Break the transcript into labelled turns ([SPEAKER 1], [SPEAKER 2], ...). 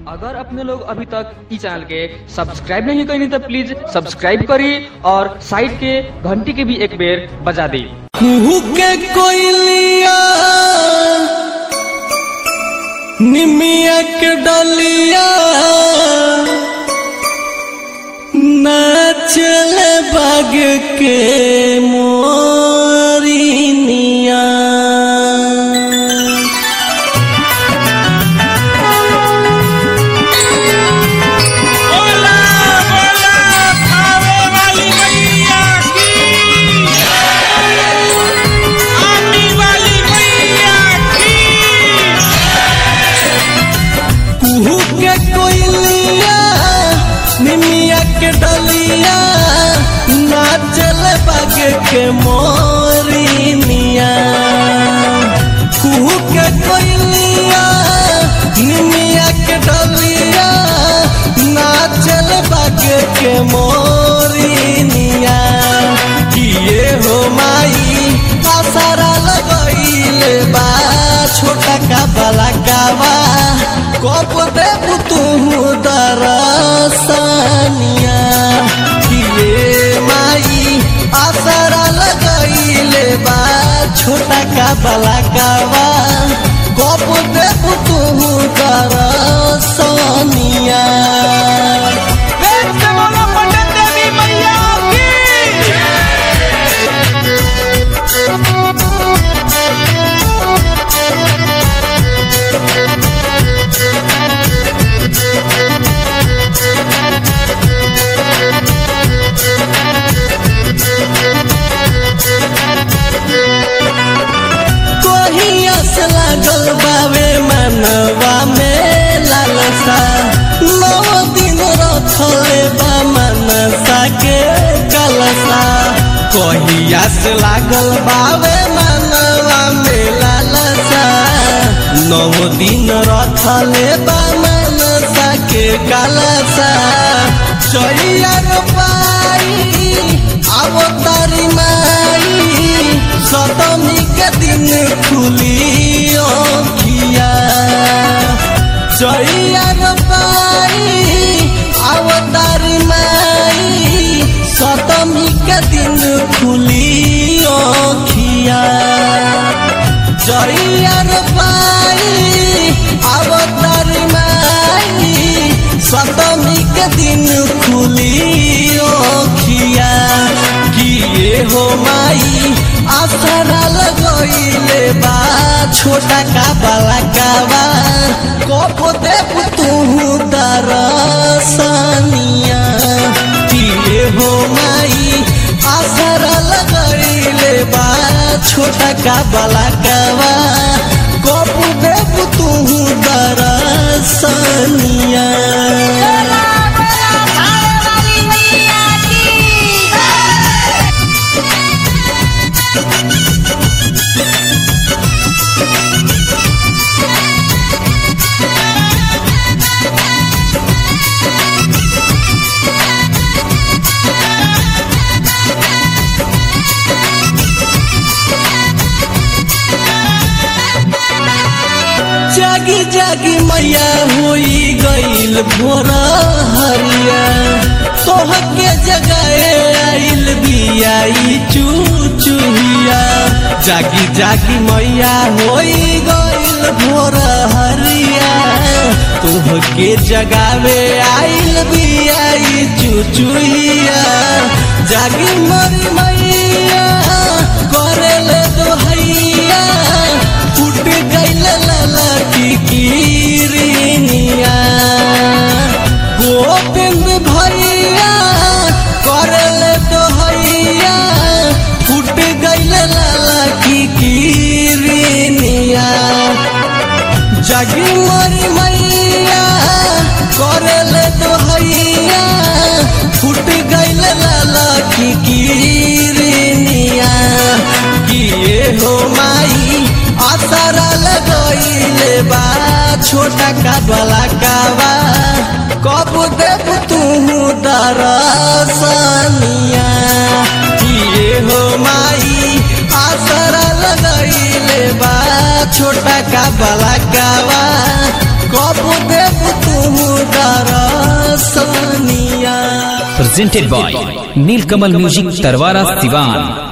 [SPEAKER 1] अगर अपने लोग अभी तक इस चैनल के सब्सक्राइब नहीं करें तो प्लीज सब्सक्राइब करिए और साइड के घंटी के भी एक बेर बजा दी
[SPEAKER 2] कुहू के कोयलिया निमिया के डलिया नाचल बाग के मोरिनिया
[SPEAKER 3] बोला बोला खावे वाली मैया की आने वाली मैया की
[SPEAKER 2] कुहू के कोयलिया निमिया के डलिया नाचल बाग के मोरिनिया कुहू के कोयलिया निमिया के डलिया नाचल बाग के मोरिनिया किए हो माई आसारा लगइले बा छोटा का बला कावा कब देव तू दरसनिया किए माई आसारा लगइले बा छोटा का बला कावा कब देव तू दरसनिया
[SPEAKER 3] प्रेम से बोलो पटन देवी मैया की
[SPEAKER 2] कोहिया से लागल बावे मनवा में लालसा नौ दिन रखले बा मनसा के कलसा कोहिया से लागल बावे मनवा में लालसा नौ दिन रखले बा मनसा के कलसा चैया पाई आवो तारी माई सतमी के दिन खुली ओखिया चैया पाई अवतारी माई सतमी के दिन खुली ओखिया चैया पाई अवतारी माई सतमी के दिन खुली ओखिया किए हो माई आसरा लगइले बा छोटा का बाला कावा कब देव तू दरसनिया किए हो माई आसरा लगइले बा छोटा का बाला कावा कब देव तू दरसनिया
[SPEAKER 3] खावे वाली मैया की
[SPEAKER 2] जागी जागी मैया होई गईल भोर हरिया तोहके जगाए आइल बियाई चूचुहिया जागी जागी मैया होई गईल भोर हरिया तोहके जगावे आइल बियाई चूचुहिया जागी मरी मैया करेले दोहैया फूट गईल लाला की कीरिनिया गोविंद भैया करल दोहैया फूट गईल लाला की कीरिनिया जगी मरी मैया करल दोहैया फूट गईल लाला की कीरिनिया किए हो माई आसरा लगइले बा छोटा का बला कावा कब देव तू दरसनिया किए हो माई आसरा लगइले बा छोटा का बला कावा कब देव तू
[SPEAKER 4] presented by Nilkamal Music Tarwara Sivan.